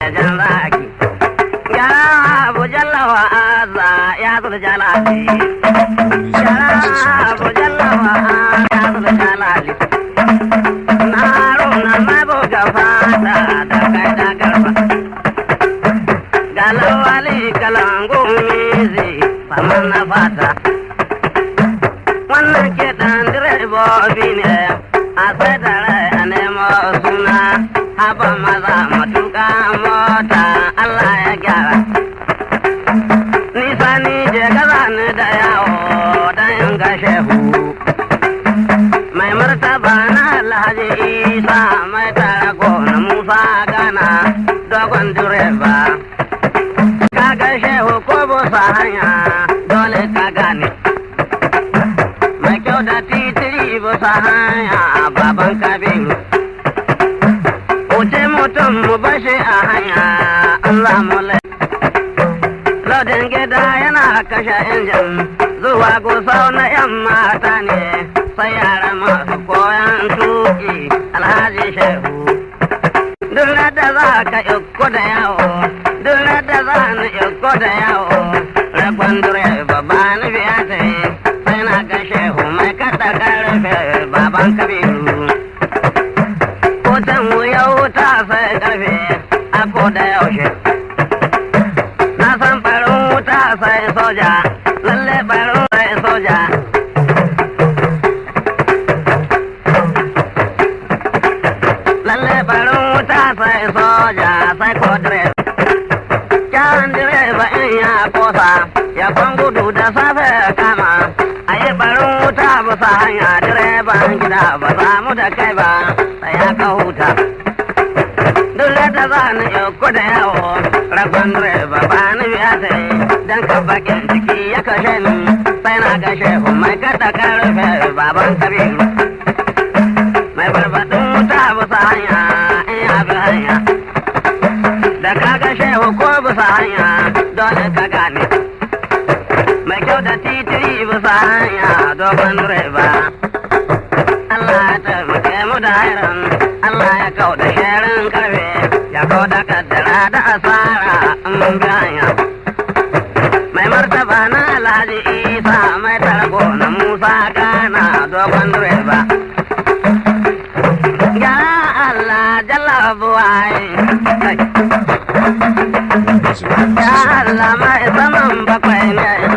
jan zaki yara abu jallawa aza ya zuru jalali yara abu jallawa ya zuru jalali na runa mabo gafata da kai da garba galawali kalangu mizi faman na fata wannan kiɗan direbobi ne a sai da rai a nemo suna haba maza matuƙa mota Allah ya gyara nisa ni je gaza ni da yawo don in ga shehu mai martaba na alhaji isa mai tara na musa gana dogon direba ka ga shehu ko busa hanya dole ka gane mai kyau da titiri busa hanya baban kabiru wuce mutum mu bashi a hanya Allah mu Lodin gida yana kashe injin zuwa gusau na yan mata ne sai yara masu koyan tuki alhaji shehu. Duk da za ka iko da yawo, duk da za ni iko da yawo, rakon direba ba ni biya ta yi sai na ga shehu mai kada karfe baban kabiru. Kotan wuya wuta sai karfe a ko da yaushe. Na san farin wuta sai soja, lalle farin sai soja. Lalle farin wuta sai soja sai ko direba. Kyan direba in ya kosa, ya kwan gudu da safe kama. A yi farin wuta bisa hanya direban gida ba za mu da kai ba, sai ya ka huta. Dole da za ni yauku da yawo, rabon direba ba ni biya ta yi, don ka bakin ciki ya kashe ni, sai na gashe mai kada karfe baban kabiru. Mai barbaɗin wuta bisa hanya, in ya bi hanya. Da ka gashe ko bisa hanya, dole ka gane. Mai kyau da titiri bisa hanya, dogon direba. Allah ya taimake mu da hairan, Allah ya kau da sharin karfe, ya kau da kaddara da asara in mun bi hanya. Mai martaba na Alhaji Isa mai tarko na Musa Kana dogon direba. Ya Allah jalla buwai. Ya Allah mai saman bakwai ne.